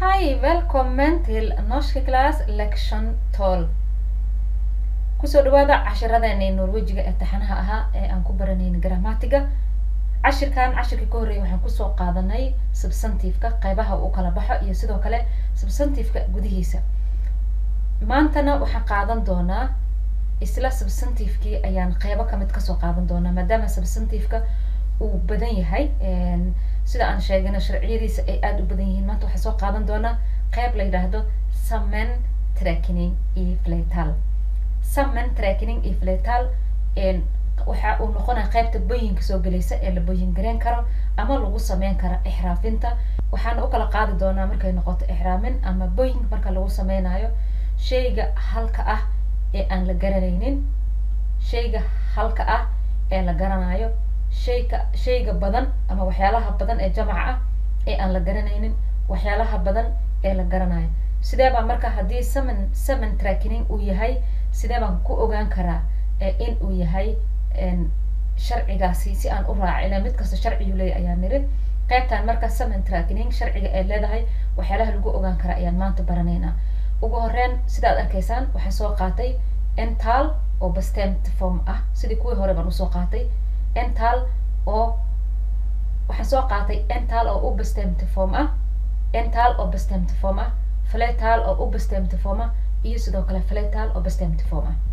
Hej, välkommen till Norska Class Lection 12. Kusoo dhawaada cashiradeenii Norwejiga ee taxanaha ahaa ee aan ku baranayna grammatiga. Cashirkan cashirkii ka horreeyay waxaan kusoo qaadanay substantive-ka qaybaha uu kala baxo iyo sidoo kale substantive-ka gudihiisa. Maantana waxaan qaadan doonaa isla substantive-kii ayaan qaybo kamid kasoo qaadan doonaa maadaama substantive-ka uu badan yahay sida aan sheegana sharciyadiisa ay aada u badan yihiin maanta waxaan soo qaadan doonaa qayb la yidhaahdo summon tracking iyo fletal summon tracking iyo fletal waxa uu noqonaya qaybta booyinka soo gelaysa ee la booyin gareyn karo ama lagu sameyn karo ixraafinta waxaana u kala qaadi doonaa markay noqoto ixraamin ama booyinka marka lagu sameynayo shayga halka ah ee aan la garanaynin shayga halka ah ee la garanayo shayga shayga badan ama waxyaalaha badan ee jamaca ah ee aan la garanaynin waxyaalaha badan ee la garanayo sidee baa marka haddii summon summon tracking uu yahay sidee baan ku ogaan karaa in uu yahay sharcigaasi si aan u raaca ilaa mid kasta sharciyu leeyahy ayaan niri qaybtan marka summon tracking sharciga ee leedahay waxyaalaha lagu ogaan karaa ayaan maanta baranaynaa ugu horeyn sidaad arkaysaan waxaan soo qaatay ental oo bastent form ah sidii kuwii hore baan usoo qaatay ental oo waxaan soo qaatay ental oo u bastemty form ah ental oo bastemty form ah fletal oo u bastemty form ah iyo sidoo kale fletal oo bastemty form ah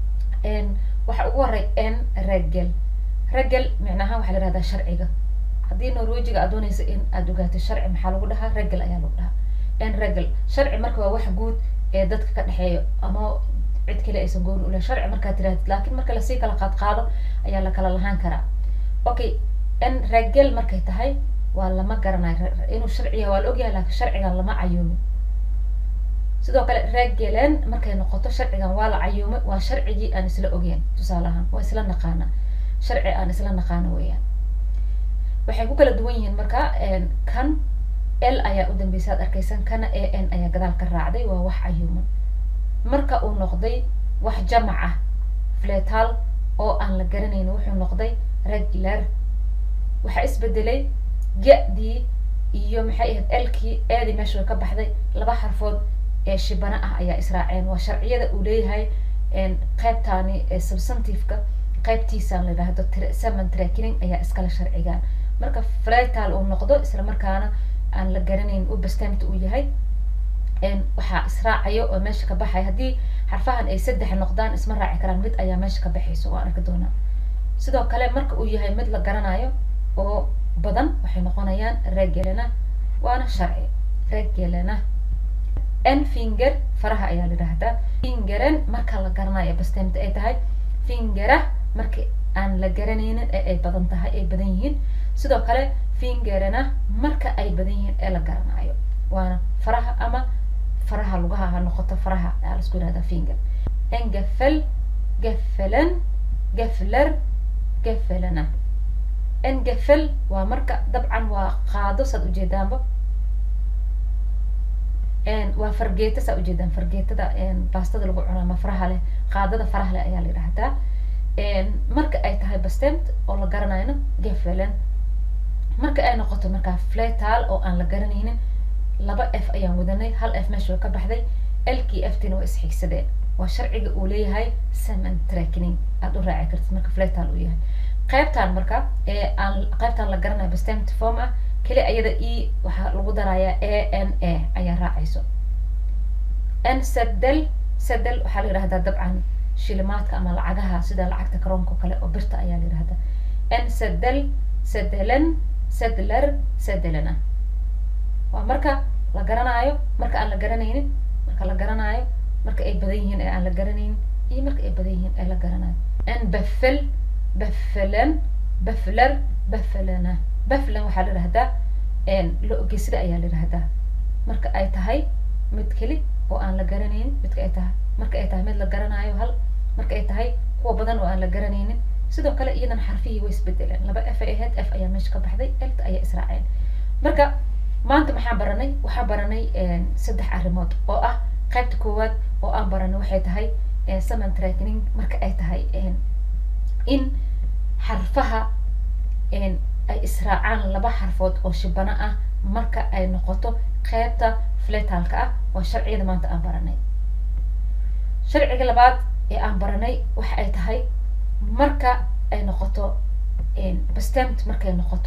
waxa ugu horey n regel regel micnahaan waxaa la yihahdaa sharciga haddii norwejiga aad doonaysa in aad ogaato sharci maxaa lagu dhahaa regel ayaa lagu dhahaa n regel sharci marka waa wax guud ee dadka ka dhexeeyo ama cid kale aysan gooni ulahayn sharci markaad tirahdid laakiin marka lasii kala qaad qaado ayaa la kala lahaan karaa okay n regel markay tahay waa lama garanayo inuu sharciya waa la ogyahay laakiin sharcigan lama cayuumin sidoo kale regelen markay noqoto sharcigan waa la cayuumay waa sharcigii aan isla ogeyn tusaale ahaan waa isla naqaana sharci aan isla naqaana weeyaan waxay ku kala duwan yihiin marka kan l ayaa u dambeysa ad arkaysan kana a n ayaa gadaal ka raacday waa wax cayuuman marka uu noqday wax jamac ah fletal oo aan la garanayn wuxuu noqday regular waxaa isbedelay ga-dii iyo maxay ahayd elkii eedii meesha way ka baxday laba xarfood ee shibana ah ayaa israaceen waa sharciyada uu leeyahay qaybtaani substantive-ka qaybtiisaan la yidhaahdo summon tracking ayaa iskala sharcigaan marka fletal uu noqdo isla markaana aan la garanayn u bastemta uu yahay waxaa israacayo oo meesha ka baxaya haddii xarfahan ay saddex noqdaan isma raaci karaan mid ayaa meesha ka baxayso waa arki doonaa sidoo kale marka uu yahay mid la garanayo oo badan waxay noqonayaan regelena waana sharci regelena n finger faraha ayaa la yidhaahdaa fingeren marka la garanayo bastemta ay tahay fingera marka aan la garanaynin ee ay badan tahay ay badan yihiin sidoo kale fingerena marka ay badan yihiin ee la garanayo waana faraha ama faraha lugaha ha noqoto faraha ayaa laisku yihahdaa finger engafel gafelen gafler gafelena engafel waa marka dabcan waa qaado saad ujeedaanba waa fargeeta saa ujeedaan fargeetada baastada lagu cuno ama faraha leh qaadada faraha leh ayaa la yidhaahdaa marka ay tahay bastent oo la garanayno gafelen marka ay noqoto markaa fletal oo aan la garanaynin laba f ayaan wadanay hal f meesha way ka baxday lkii ftina waa isxigsadeen waa sharciga uu leeyahay summon tracking aada u raaci kartid marka fletal uu yahay qaybtan marka ee aan qaybtan la garanayo bastent form ah keli ayada e waxaa lagu darayaa a n a ayaa raacayso n sadel sadel waxaa la yidhahdaa dabcan shilimaadka ama lacagaha sida lacagta karoonka kale oo birta ayaa la yidhahdaa n sadel sadelen sadler sadelena waa marka la garanaayo marka aan la garanaynin marka la garanaayo marka ay badan yihiin ee aan la garanaynin iyo marka ay badan yihiin ee la garanayo n bafel bafelen bafler bafelena baflen waxaa la yidhahdaa lo-gesida ayaa la yidhahdaa marka ay tahay mid keli oo aan la garanaynin midka ay tahay marka ay tahay mid la garanaayo hal marka ay tahay kuwa badan oo aan la garanaynin sidoo kale iyadan xarfihii way isbedeleen laba f ay ahayd f ayaa meesha ka baxday elta ayaa israaceen marka maanta maxaan baranay waxaan baranay saddex arrimood oo ah qaybta koowaad oo aan baranay waxay tahay summon tracking marka ay tahay in xarfaha ay israacaan laba xarfood oo shibano ah marka ay noqoto qaybta fletalka ah waa sharciyada maanta aan baranay sharciga labaad ee aan baranay waxa ay tahay marka ay noqoto bastemt markay noqoto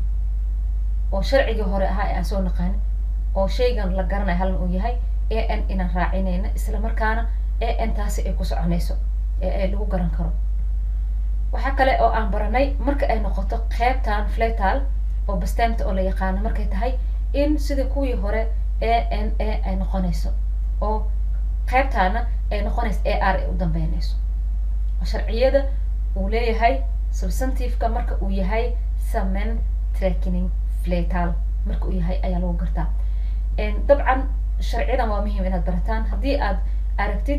oo sharcigii hore ahaa ee aan soo naqaanin oo shaygan la garanayo halan uu yahay a n inaan raacinayna isla markaana a n taasi ay ku soconayso ee ay lagu garan karo waxaa kale oo aan baranay marka ay noqoto qeybtan fletal oo bastemta oo la yaqaano markay tahay in sidii kuwii hore a n a ay noqonayso oo qeybtaana ay noqonayso a r ay u dambeynayso oo sharciyada uu leeyahay substantiveka marka uu yahay samen tracking fletal marka uu yahay ayaa lagu gartaa dabcan sharciyadan waa muhiim inaad barataan haddii aad aragtid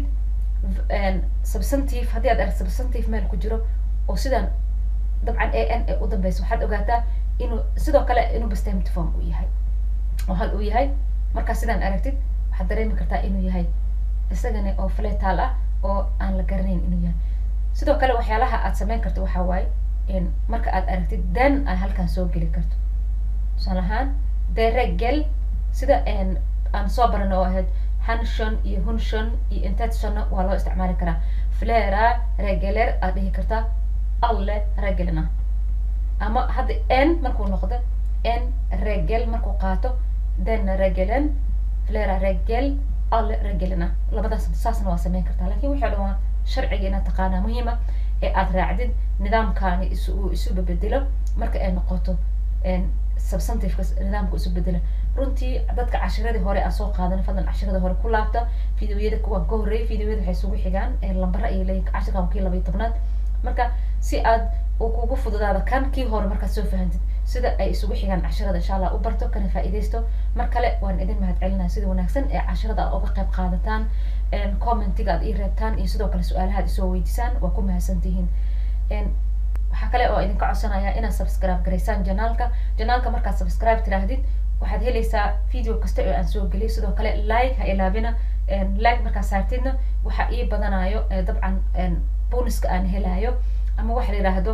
substantive haddii aad aragtid substantive meel ku jiro oo sidan dabcan a n ee u dambeysa waxaad ogaataa inuu sidoo kale inuu bastemit form uu yahay oo hal uu yahay markaa sidaan aragtid waxaad dareemi kartaa inuu yahay isagani oo fletal ah oo aan la garanayn inuu yahay sidoo kale waxyaalaha aad sameyn karto waxaa waaye marka aad aragtid dan ay halkan soo geli karto tusaale ahaan deregel sida aan soo barano oo ahayd hanshon iyo hunshon iyo intedshonna waa loo isticmaali karaa flera regeler aad dhihi kartaa alle regelna ama hadda n markuu noqdo n regel markuu qaato den regelen flera regel alle regelna labadaas saasna waa sameyn kartaa lakin waxay dhan waa sharciga inaad taqaanaa muhiima ee aad raacdid nidaamkaani is uu isu bedelo marka ay noqoto substantiveka nidaamka isu bedela runtii dadka cashiradii hore aan soo qaadan fadlan cashiradii hore ku laabta videoyada kuwaan ka horreeyay videoyada waxay isugu xigaan lambara ayay leeyihin cashirkan kii laba iyo tobnaad marka si aad uu kugu fududaada kan kii hore markaad soo fahantid sida ay isugu xigaan cashirada insha allah u barto kana faa'iidaysto mar kale waan idin mahad celinaya sida wanaagsan ee cashirada aad uga qayb qaadataan commentiga aad ii reebtaan iyo sidoo kale su-aalaha ad isoo weydiisaan waa ku mahadsantihiin waxaa kale oo idinka codsanaya inaad subscribe garaysaan janaalka janaalka markaad subscribe tiraahdid waxaad helaysaa video kasta oo aan soo geliyo sidoo kale like ha ilaabina like markaad saartidna waxa ii badanayo dabcan bonuska aan helayo ama waxa la yidhaahdo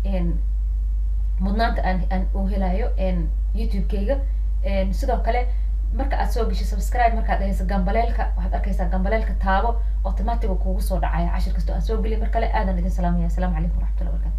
mudnaanta aan aan uu helayo youtube-kayga sidoo kale marka aad soo gesho subscribe markaad dhahayso gambaleelka waxaad arkaysaa gambaleelka taabo automatic kugu soo dhacaya cashir kasta oo aan soo geliyo mar kale aadan idin salaamaya asalaamu calaykum waraxmatullahi wabarakatu